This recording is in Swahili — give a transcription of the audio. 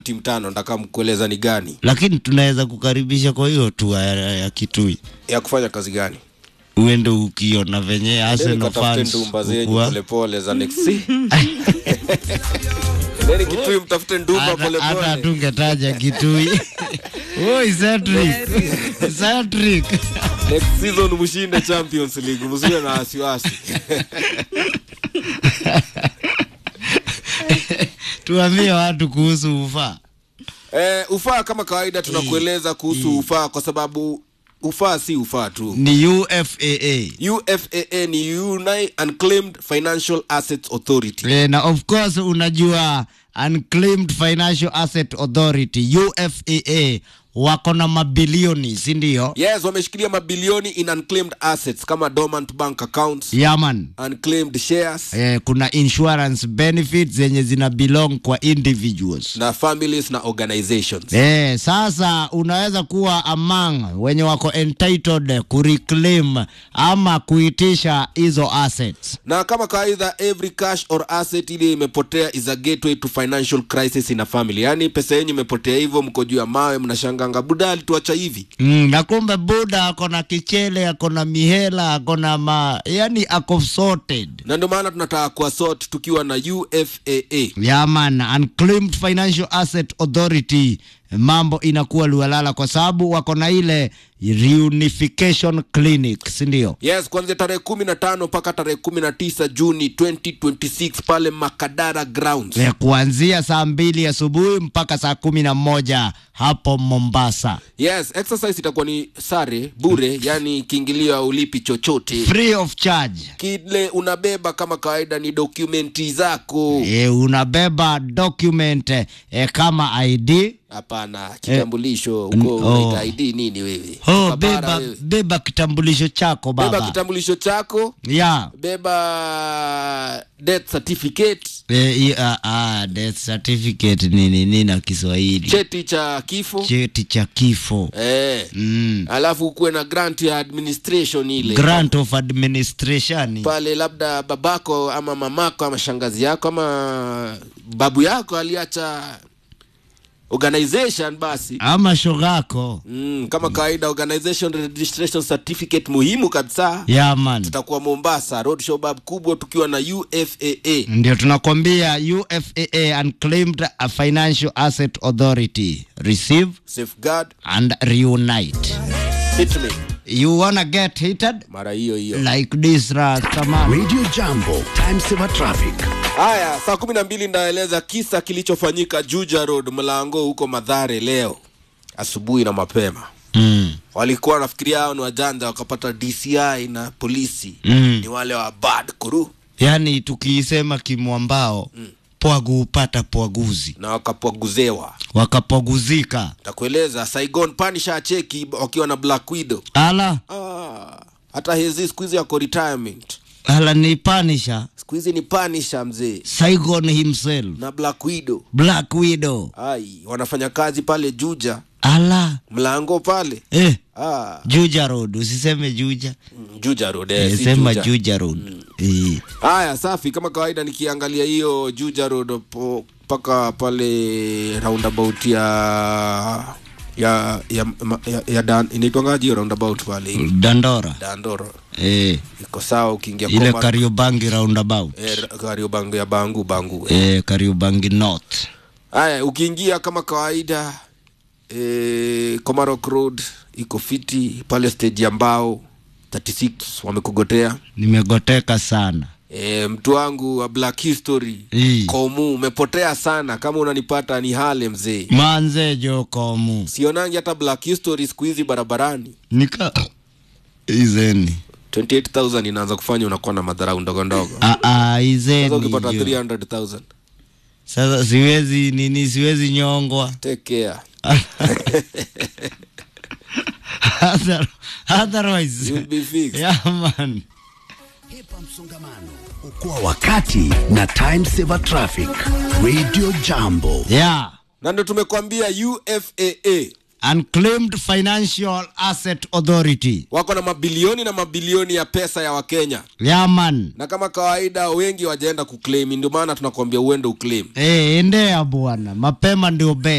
timu tano nataka mkueleza ni gani lakini tunaweza kukaribisha kwa hiyo tu ya, ya kitui ya kufanya kazi gani uende ukiona venye Endeni Arsenal katafute fans ndumba zenyu hukuwa- polepole za next Endeni kitui mtafute ndumba hata hata polepole tungetaja kitui Oi, Cedric. Cedric. next season mshinde champions league msiwe na wasiwasi tuambie watu kuhusu ufaa eh, ufaa kama kawaida tunakueleza kuhusu ufaa kwa sababu ufaa si ufaa tu ni ufaa ufaa ni Uni- unclaimed financial assets authority Eh, na of course unajua unclaimed financial asset authority ufaa wako na mabilioni si ndio yes wameshikilia mabilioni in unclaimed assets kama dormant bank accounts yaman unclaimed shares eh, kuna insurance benefits zenye zina belong kwa individuals na families na organizations Eh, sasa unaweza kuwa among wenye wako entitled kureclaim ama kuitisha hizo assets na kama kawaida every cash or asset ile imepotea is a gateway to financial crisis in a family yaani pesa yenyu imepotea hivyo mko juu ya mawe mnashanganga buda alituacha hivi mm, na kumbe buda ako na kichele ako na mihela ako na ma yani ako sorted na ndio maana tunataka kuwa sort tukiwa na ufaa yaman unclaimed financial asset authority mambo inakuwa lualala kwa sababu wako na ile reunification clinic sindio yes kuanzia tarehe kumi na tano mpaka tarehe kumi na tisa juni 2026 pale makadara grounds Eh, kuanzia saa mbili asubuhi mpaka saa kumi na moja hapo mombasa yes exercise itakuwa ni sare bure yani kiingilio aulipi chochote free of charge kile unabeba kama kawaida ni dokumenti zako e, unabeba document e, kama id hapana kitambulisho n- uko oh. unaita id nini wewe oh, Ukabara beba, wewe. beba kitambulisho chako beba baba kitambulisho chako ya beba death certificate e, i- a- a, death certificate nini nini na kiswahili cheti cha kifo cheti cha kifo eh. mm. alafu ukuwe na grant ya administration ile grant of administration pale labda babako ama mamako ama shangazi yako ama babu yako aliacha organization basi ama shogako mm, kama kawaida organization registration certificate muhimu kabisa yaman tutakuwa mombasa road show bab kubwa tukiwa na ufaa ndio tunakwambia ufaa unclaimed financial asset authority receive safeguard and reunite hit me you wanna get heated mara hiyo hiyo like this rastaman Radio Jambo, time saver traffic. haya saa kumi na mbili ndaeleza kisa kilichofanyika juja road mlango huko madhare leo asubuhi na mapema mm. walikuwa wanafikiria hao ni wajanja wakapata dci na polisi Mm. ni wale wa bad kuru yaani tukiisema kimwambao mm. pwagu hupata pwaguzi na wakapwaguzewa wakapwaguzika takueleza saigon panisha cheki wakiwa na black widow ala ah, hata hezi siku hizi yako retirement ala ni panisha siku hizi ni panisha mzee saigon himself na black widow black widow ai wanafanya kazi pale juja ala mlango pale eh, ah, juja road usiseme juja mm, juja road eh, eh, si sema Juja. juja road eh. haya safi kama kawaida nikiangalia hiyo juja road po- mpaka pale roundabout ya ya ya, ma- ya, ya dan inaitwangaji hiyo roundabout pale dandora dandoro eh. iko sawa ukiingia ile Koma- kariobangi roundabout eh, kariobangu ya bangu bangu eh. eh, kariobangi north haya ukiingia kama kawaida eh, Komarok road iko fiti pale stage ya mbao 36 wamekugotea nimegoteka sana e, mtu wangu wa black history Ii. komu umepotea sana kama unanipata ni hale mzee manze jokomu sionangi hata black history siku hizi barabarani nika izeni 28000 inaanza kufanya unakuwa na madharau ndogo ndogo Ah, ah, sasa izeni ukipata jo. 300000 sasa siwezi nini siwezi nyongwa take care Other- otherwise you'll be fixed yeah, man Hepa msongamano, okoa wakati na time saver traffic. Radio Jambo. yeah na ndo tumekwambia ufaa Unclaimed Financial Asset Authority. wako na mabilioni na mabilioni ya pesa ya wakenya Yaman. na kama kawaida wengi wajaenda kuclaim ndio maana tunakwambia uende uclaim Eh, endea bwana, mapema ndio best.